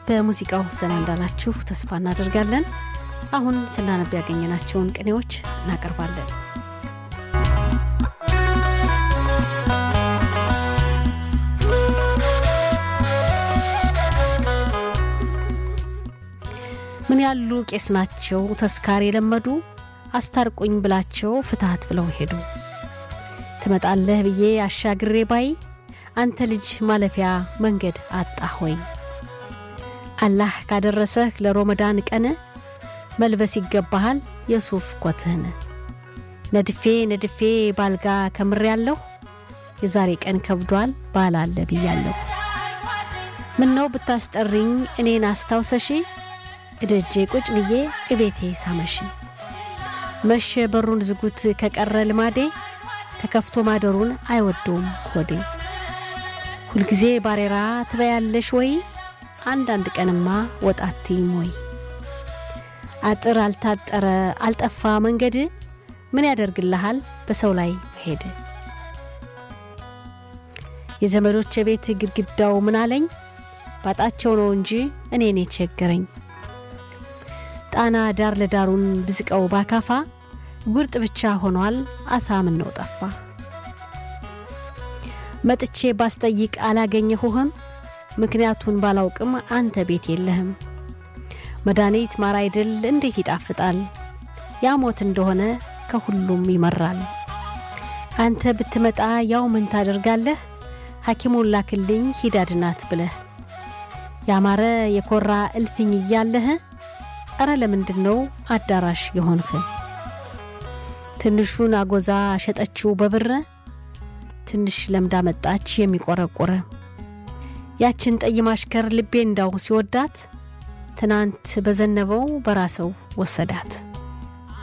በሙዚቃው ዘና እንዳላችሁ ተስፋ እናደርጋለን። አሁን ስናነብ ያገኘናቸውን ቅኔዎች እናቀርባለን። ምን ያሉ ቄስ ናቸው ተስካር የለመዱ አስታርቁኝ ብላቸው ፍትሐት ብለው ሄዱ። ትመጣለህ ብዬ አሻግሬ ባይ አንተ ልጅ ማለፊያ መንገድ አጣህ ወይ? አላህ ካደረሰህ ለሮመዳን ቀን መልበስ ይገባሃል የሱፍ ኮትህን። ነድፌ ነድፌ ባልጋ ከምሬ ያለሁ የዛሬ ቀን ከብዷል ባላለ ብያለሁ። ምነው ብታስጠሪኝ እኔን አስታውሰሺ እደጄ ቁጭ ብዬ እቤቴ ሳመሽ። መሸ በሩን ዝጉት ከቀረ ልማዴ ተከፍቶ ማደሩን አይወደውም ሆዴ። ሁልጊዜ ባሬራ ትበያለሽ ወይ? አንዳንድ ቀንማ ወጣትም ወይ? አጥር አልታጠረ አልጠፋ መንገድ ምን ያደርግልሃል በሰው ላይ መሄድ። የዘመዶች ቤት ግድግዳው ምን አለኝ ባጣቸው ነው እንጂ እኔን የቸገረኝ። ጣና ዳር ለዳሩን ብዝቀው ባካፋ ጉርጥ ብቻ ሆኗል አሳ ምን ነው ጠፋ። መጥቼ ባስጠይቅ አላገኘሁህም ምክንያቱን ባላውቅም አንተ ቤት የለህም። መድኃኒት ማር አይደል እንዴት ይጣፍጣል ያሞት እንደሆነ ከሁሉም ይመራል። አንተ ብትመጣ ያው ምን ታደርጋለህ ሐኪሙን ላክልኝ ሂዳድናት ብለህ ያማረ የኮራ እልፍኝ እያለህ እረ ለምንድን ነው አዳራሽ የሆንህ? ትንሹን አጎዛ ሸጠችው በብር ትንሽ ለምዳ መጣች የሚቆረቆረ ያችን ጠይ ማሽከር ልቤ እንዳው ሲወዳት ትናንት በዘነበው በራሰው ወሰዳት።